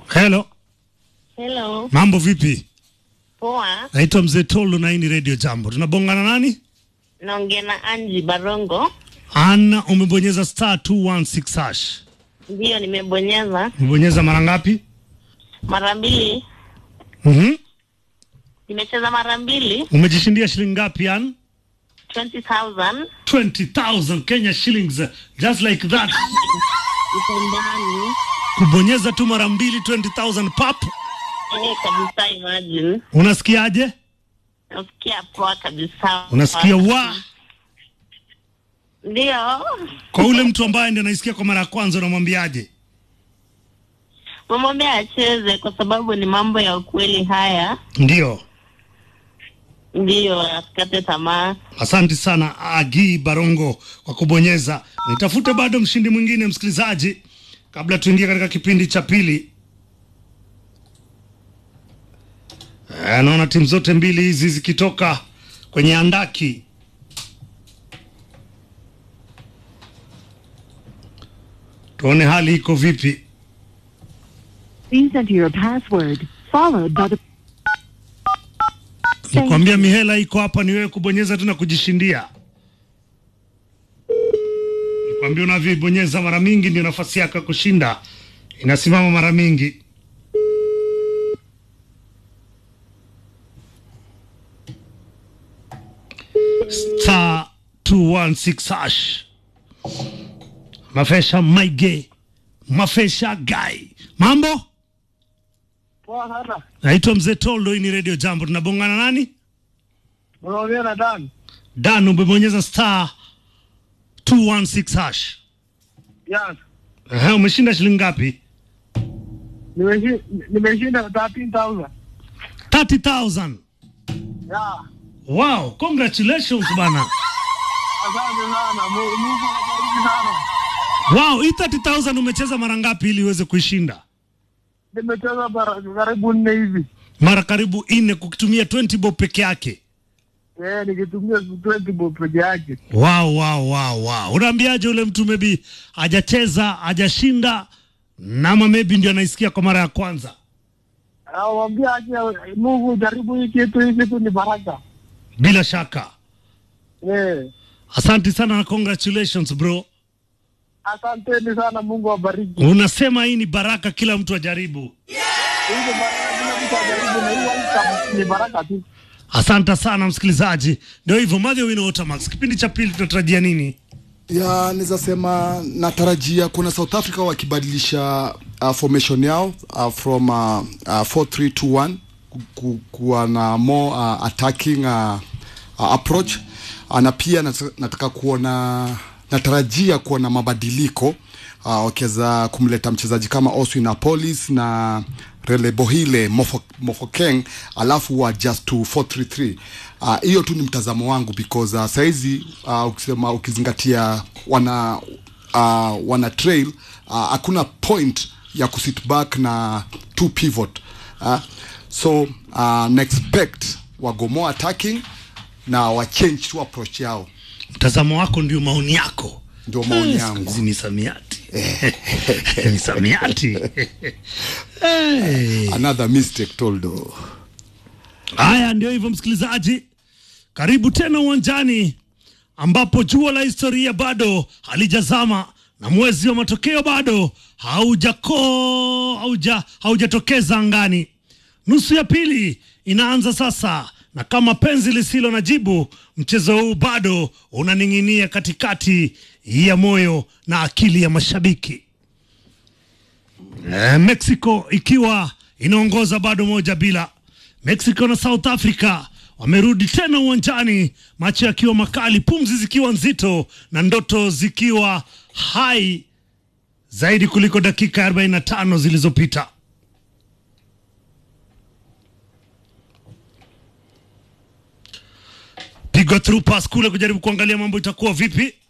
Hello, Hello. mambo vipi? Poa. Naitwa Mzee Tolo na hii ni Radio Jambo. Tunabongana nani? Naongea na Anji Barongo. Ana, umebonyeza star 216 hash. Ndiyo, nimebonyeza Umebonyeza mara ngapi? mara mbili. Mhm. Nimecheza mara mbili, Umejishindia shilingi ngapi An? 20,000 20,000 Kenya shillings just like that. ipo ndani. Kubonyeza tu mara mbili 20,000 pap. Eh, kabisa, imagine. Unasikiaje? Nasikia poa kabisa. Unasikia wa Ndio. kwa ule mtu ambaye ndiye anaisikia kwa mara ya kwanza unamwambiaje? Mamwambia acheze kwa sababu ni mambo ya ukweli haya. Ndio. Ndiyo, asikate tamaa. Asante sana Agi Barongo kwa kubonyeza. Nitafute bado mshindi mwingine msikilizaji, kabla tuingie katika kipindi cha pili. Eh, Naona timu zote mbili hizi zikitoka kwenye andaki. Tuone hali iko vipi. Please enter your password, followed by the Nikwambia mihela iko hapa, ni wewe kubonyeza tu na kujishindia. Nikwambia unavyoibonyeza mara mingi ndio nafasi yako ya kushinda inasimama mara mingi. Star 216 hash. Mafesha Maige, Mafesha Gai. Mambo? Poa sana. Naitwa Mzee Toldo, hii ni Radio Jambo. Tunabongana nani? Unaongea na Dan. Dan, umebonyeza star 216 hash. Yes. Ehe, umeshinda shilingi ngapi? Nimeshi- Nimeshinda 13,000. 30,000. Yeah. Wow, congratulations bana. Asante sana. Mu- Mungu awabariki sana. Wow, hii 30,000 umecheza mara ngapi ili uweze kuishinda? Nimecheza mara karibu nne hivi. Mara karibu nne kukitumia 20 bob peke yake. Eh, nikitumia 20 bob peke yake. Wow, wow, wow, wow. Unaambiaje ule mtu maybe hajacheza, hajashinda na ama maybe ndio anaisikia kwa mara ya kwanza? Awambia aje Mungu jaribu hii kitu hii kitu ni baraka. Bila shaka. Eh. Asante sana na congratulations bro. Asanteni sana Mungu awabariki. Unasema hii ni baraka, kila mtu ajaribu. Hii ni baraka kila mtu ajaribu na hii welcome ni baraka tu. Asante sana msikilizaji, ndio hivyo Madhi Wino Otamax. Kipindi cha pili tunatarajia nini? ya naweza sema natarajia kuna South Africa wakibadilisha uh, formation yao uh, from uh, uh, 4321 ku- ku- kuwa na more uh, attacking uh, uh, approach uh, na pia nata- nataka kuona natarajia kuona mabadiliko uh, wakiweza kumleta mchezaji kama Oswin Napolis na Relebohile Mofo- Mofokeng alafu wa just to 433 Ah, hiyo tu ni mtazamo wangu because uh, saizi uh, ukisema ukizingatia wana uh, wana trail uh, hakuna point ya kusit back na two pivot uh, so uh, na expect wago more attacking na wa change tu approach yao Mtazamo wako ndio maoni yako. ndio maoni Eh, yangu Hizi ni samiati ni samiati hey. another mistake toldo Haya, ndio hivyo msikilizaji, karibu tena uwanjani ambapo jua la historia bado halijazama na mwezi wa matokeo bado haujako hauja haujatokeza angani. Nusu ya pili inaanza sasa, na kama penzi lisilo na jibu, mchezo huu bado unaning'inia katikati ya moyo na akili ya mashabiki. Eh, Mexico ikiwa inaongoza bado moja bila. Mexico na South Africa wamerudi tena uwanjani, macho yakiwa makali, pumzi zikiwa nzito na ndoto zikiwa hai zaidi kuliko dakika 45 zilizopita. Pigwa through pass kule kujaribu kuangalia mambo itakuwa vipi.